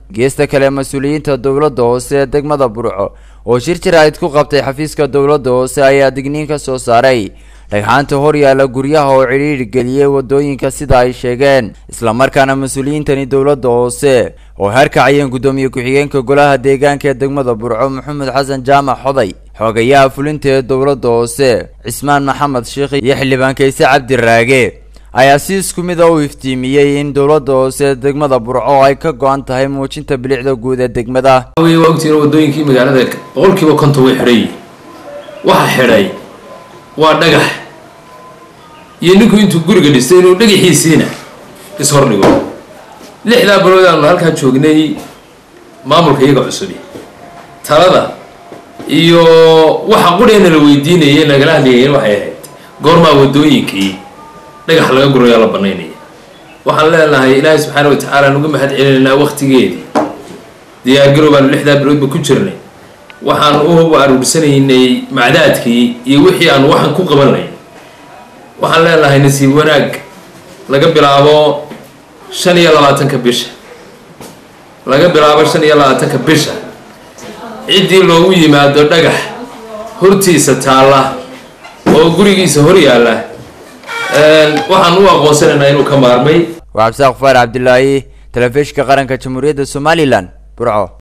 geesta kale mas-uuliyiinta dowladda hoose ee degmada burco oo shir jaraa'id ku qabtay xafiiska dowladda hoose ayaa digniin ka soo saaray dhagxaanta hor yaalla guryaha oo cidhiidhi geliyey waddooyinka sida ay sheegeen islamarkaana mas-uuliyiintani dowladda hoose oo harkacayeen guddoomiye ku-xigeenka golaha deegaanka ee degmada burco maxamed xasan jaamac xoday xoogayaha fulinta ee dowladda hoose cismaan maxamed sheikh iyo xildhibaan kayse cabdi raage ayaa si isku mid a u iftiimiyey in dowladda hoose ee degmada burco ay ka go-an tahay muujinta bilicda guud ee degmada waa ogtiin wadooyinkii magaalada boqolkiiba konton way xidhay waxa xidhay waa dhagax iyo ninku intuu guriga dhistay inuu dhagaxiisiina ishordhigo lixdaa bilood aanu halkaa joognay maamulka iyaga cusubi talada iyo waxa qudheena la weydiinayay nagala hadlayeen waxay ahayd goormaa wadooyinkii dhagax laga gurayaa la banaynaya waxaan leenahay ilaahay subxaana watacaala nuga mahad celinaynaa waktigeedii diyaargarow baanu lixdaa biloodba ku jirnay waxaan u aruursanaynay macdaadkii iyo wixii aanu waxan ku qabanay waxaan leenahay nasiib wanaag laga bilaabo shan iyo labaatanka bisha laga bilaabo shan iyo labaatanka bisha ciddii loogu yimaado dhagax hortiisa taalla oo gurigiisa hor yaalla waxaan u aqoonsanaynaa inuu ka maarmay waa cabdisaaq faar cabdilaahi telefishinka qaranka jamhuuriyadda somalilan burco